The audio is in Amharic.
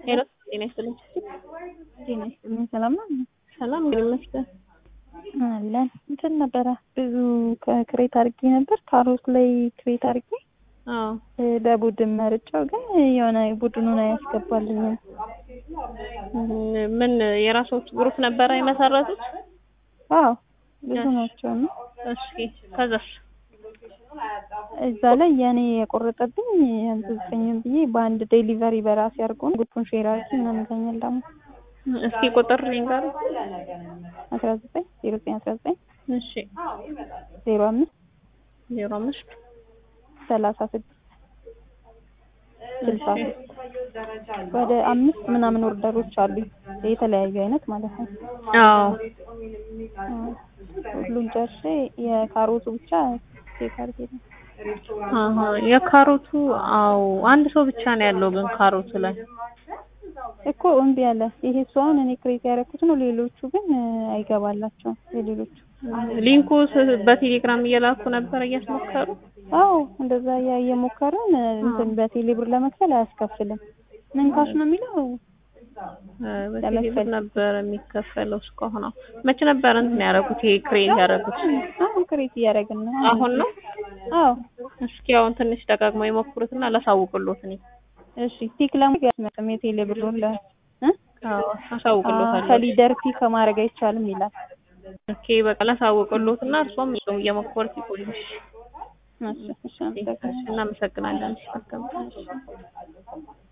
ሄሎ ጤና ይስጥልኝ። ጤና ይስጥልኝ። ሰላም ነው? ሰላም እንግዲህ ይመስገን አለን። እንትን ነበረ ብዙ ክሬት አድርጌ ነበር ካሮት ላይ ክሬት አድርጌ አዎ በቡድን መርጫው ግን የሆነ ቡድኑን አያስገባልኝም። ምን የራሶች ግሩፕ ነበረ የመሰረቱት? አዎ ብዙ ናቸው ነው። እሺ ከዛስ? እዛ ላይ የኔ የቆረጠብኝ ያንተዘጠኝም ብዬ በአንድ ዴሊቨሪ በራሴ አድርጎን ግሩፑን ሼር አድርጌ ምናምን ይለኛል ደግሞ እስኪ ቁጥር ልንገር። አስራ ዘጠኝ ዜሮ ዘጠኝ አስራ ዘጠኝ እሺ ዜሮ አምስት ዜሮ አምስት ሰላሳ ስድስት ስልሳ ሶስት ወደ አምስት ምናምን ኦርደሮች አሉ የተለያዩ አይነት ማለት ነው። አዎ ሁሉን ጨርሼ የካሮቱ ብቻ ቼክ አድርጌ ነው። አሀ የካሮቱ አዎ አንድ ሰው ብቻ ነው ያለው ግን ካሮቱ ላይ እኮ እምቢ አለ። ይሄ እሱ አሁን እኔ ክሬት ያደረኩት ነው። ሌሎቹ ግን አይገባላቸውም። የሌሎቹ ሊንኩ በቴሌግራም እየላኩ ነበር እያስሞከሩ። አዎ እንደዛ እያ- እየሞከርን እንትን በቴሌ ብር ለመክፈል አያስከፍልም። ምን ካሽ ነው የሚለው በቴሌ ብር ነበር የሚከፈለው እስካሁን። አዎ መቼ ነበር እንትን ያደረጉት? ይሄ ክሬት ያደረጉት አሁን ክሬት እያደረግን ነው። አሁን ነው? አዎ እስኪ አሁን ትንሽ ደጋግመው የሞክሩትና ላሳውቅሎት እኔ እሺ ቲክ ለማድረግ ያስመጥም የቴሌ ብሩን ለ እ አዎ አሳውቅሎታለሁ። ከሊደር ፒክ ከማድረግ አይቻልም ይላል። ኦኬ በቃ ላሳውቅሎትና እርሷም እየሞከሩት ይቆዩሽ። እሺ እሺ አመሰግናለሁ። እናመሰግናለን።